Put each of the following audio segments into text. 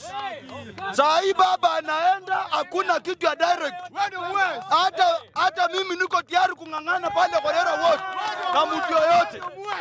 Saa hii baba anaenda, hakuna kitu ya direct. Hata hata mimi niko tayari kung'ang'ana pale Kholera Ward kama mtu yoyote.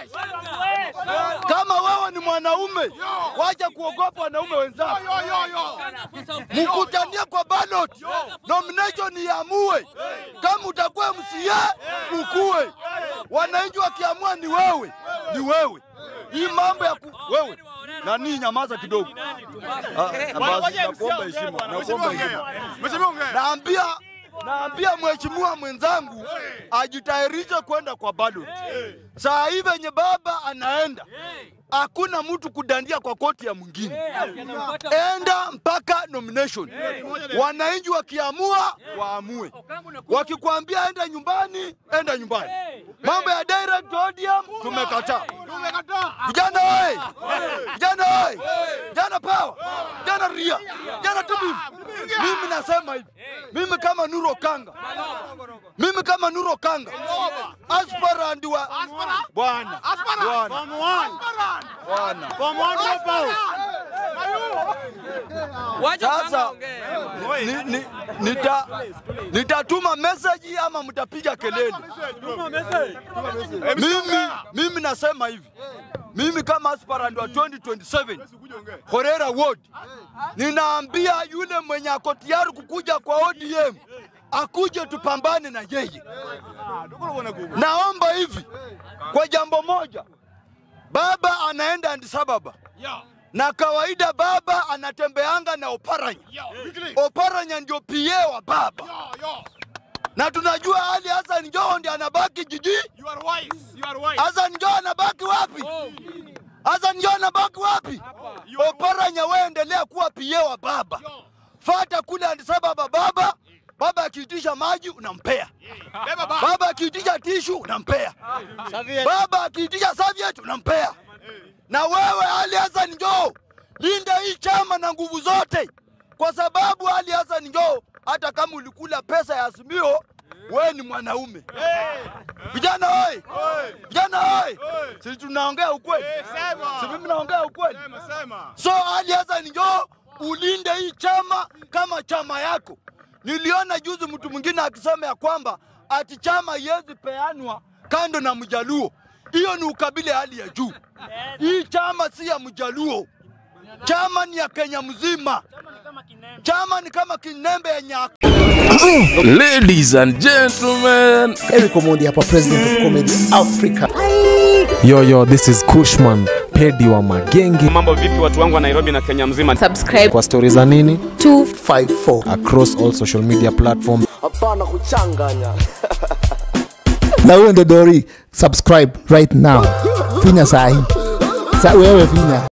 Kama wewe ni mwanaume, wacha kuogopa wanaume wenzako, mkutanie kwa ballot, nomination iamue. Kama utakuwa MCA ukue, wananchi wakiamua ni wewe, ni wewe. Hii mambo ya ku, wewe nani, nyamaza kidogo. Ah, basi, nakuomba heshima, nakuomba heshima. Naambia naambia mheshimiwa mwenzangu ajitayarishe kwenda kwa ballot. Saa hii venye baba anaenda, hakuna mtu kudandia kwa koti ya mwingine. Enda mpaka nomination. Wananchi wakiamua waamue, wakikwambia enda nyumbani, enda nyumbani. Mambo ya direct ODM tumekataa. Vijana oye! Vijana oye! Vijana power! Vijana ria! Vijana tubibu! Mimi nasema hivi, mimi kama Nuro Kanga, mimi kama Nuro Kanga, aspirant wa bwana bwana bwana Sasa ni, ni, nita, nitatuma message ama mtapiga kelele. Mimi, mimi nasema hivi, mimi kama aspirant wa 2027 Kholera Ward, ninaambia yule mwenye ako tayari kukuja kwa ODM akuje tupambane na yeye. Naomba hivi kwa jambo moja, baba anaenda Addis Ababa na kawaida baba anatembeanga na Oparanya. Oparanya ndio PA wa baba, na tunajua Ali Hassan Joho ndiye anabaki jiji. Hassan Joho anabaki wapi? Hassan Joho anabaki wapi? Oparanya, wewe endelea kuwa PA wa baba, fata kule Addis Ababa baba Baba akiitisha maji unampea, baba akiitisha tishu unampea, baba akiitisha serviette unampea na wewe Ali Hassan njoo linda hii chama na nguvu zote, kwa sababu Ali Hassan njoo, hata kama ulikula pesa ya Azimio, wewe ni mwanaume. Vijana oi, vijana oi, si tunaongea ukweli? Si mimi naongea ukweli? So Ali Hassan njoo ulinde hii chama kama chama yako. Niliona juzi mtu mwingine akisema ya kwamba ati chama haiwezi peanwa kando na Mjaluo. Hiyo ni ukabila hali ya juu. Hii chama si ya Mjaluo, chama ni ya Kenya mzima. Chama ni kama kinembe ya nyaka. Ladies and gentlemen, Eric Omondi hapa, president of comedy Africa. yo yo, this is Kushman Pedi wa Magenge. Mambo vipi watu wangu wa Nairobi na Kenya mzima? subscribe Kwa stori za nini 54 across all social media platforms. hapana kuchanganya na huyo ndo Dori, subscribe right now, finya sahi sa wewe finya